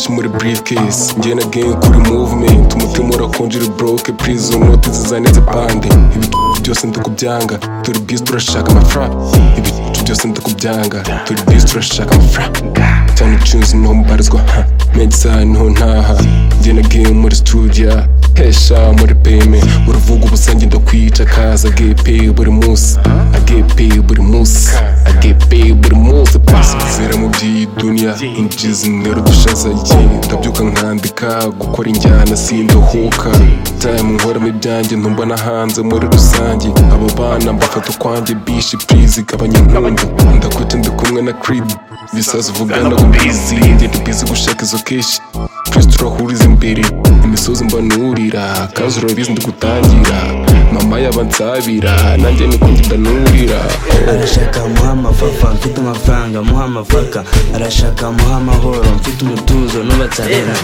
muri briefcase njye na gang kuri movement umutima urakonjera broke prison note zizanitse pande ibi byose ndakubyanga turi bwiza turashaka amafaranga ibi byose ndakubyanga turi bwiza turashaka amafaranga cyane ucunze niho mubarizwa ha medisa niho ntaha njye na gang muri studio hesha muri peme uruvuga ubusange ndakwica kaza agepe buri munsi agepe buri munsi agepe buri munsi pasi zera mu by'iyi duniya injizi zimwera dushaza ye ndabyuka nkandika gukora injyana sindahuka time nkoramo ibyanjye ntumbona hanze muri rusange abo bana mbafata ukwanjye bishi please gabanya inkunga ndakwita ndi kumwe na crib bisaza uvugana ku bizi ndi bizi gushaka izo keshi kristo turahuriza imbere imisozi mbanurira kazi urabizi ndigutangira mama yaba ansabira nanjye niko ndanurira arashaka muha amafafa mfite amafaranga muha amafaka arashaka muha amahoro mfite umutuzo nubatsarera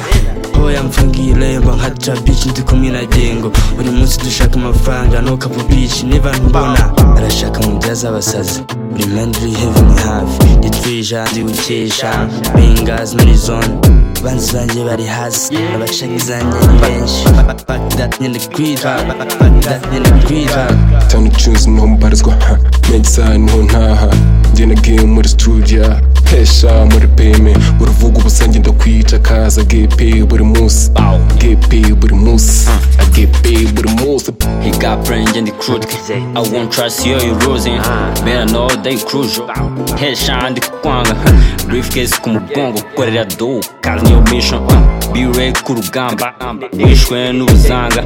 hoya mfungire mba nka trabici ndi kumwe na gengo buri munsi dushaka amafaranga nukapu bici niba ntubona arashaka mubyaza abasazi buri mwenda uri heveni hafi nditwija ndiwukesha bengazi muri zone banzi zanjye bari hasi abashaka zanjye ni benshi bagdad nyenda kwitwa bagdad nyenda kwitwa cyane ucunze niho mubarizwa ha medisa niho ntaha njye na game muri studio hesha muri peme uruvuga ubusange ndakwica kaza gepe buri munsi gepe buri munsi agepe buri munsi He got brain and the crude. I won't trust you, you losing. Better know they cruise. Headshot the kwanga. Briefcase kumugongo, korera do. Cause new mission. uh. Be ready kurugamba. Ishwe n'ubuzanga.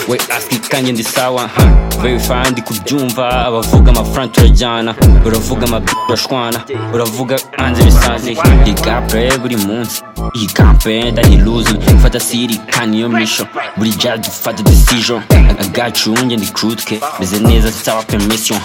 We ask ikanye ndi sawa. huh. Verify ndi kubyumva. Abavuga amafaranga turajyana. Uravuga amabi turashwana. Uravuga anze bisazi. He got brain buri munsi. He got brain that he losing. Fata siri kandi iyo mission. Buri judge ufata decision. I got you njye ndi crude ke. Meze neza saba permission.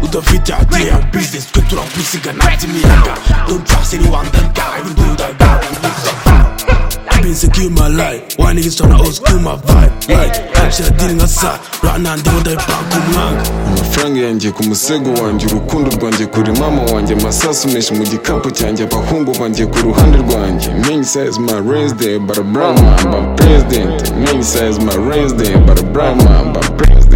udafite idea business twe turakwizigana by'imiyaga don't trust anyone that guy will do that guy will do that I've been secure my life why niggas tryna old school my vibe like kansira diri nka sa rana ndimo ndabipanga umwanga amafaranga yanjye ku musego wanjye urukundo rwanjye kuri mama wanjye amasasu menshi mu gikapu cyanjye abahungu banjye ku ruhande rwanjye main size my resident but a brahma mba president main size my resident but a brahma mba president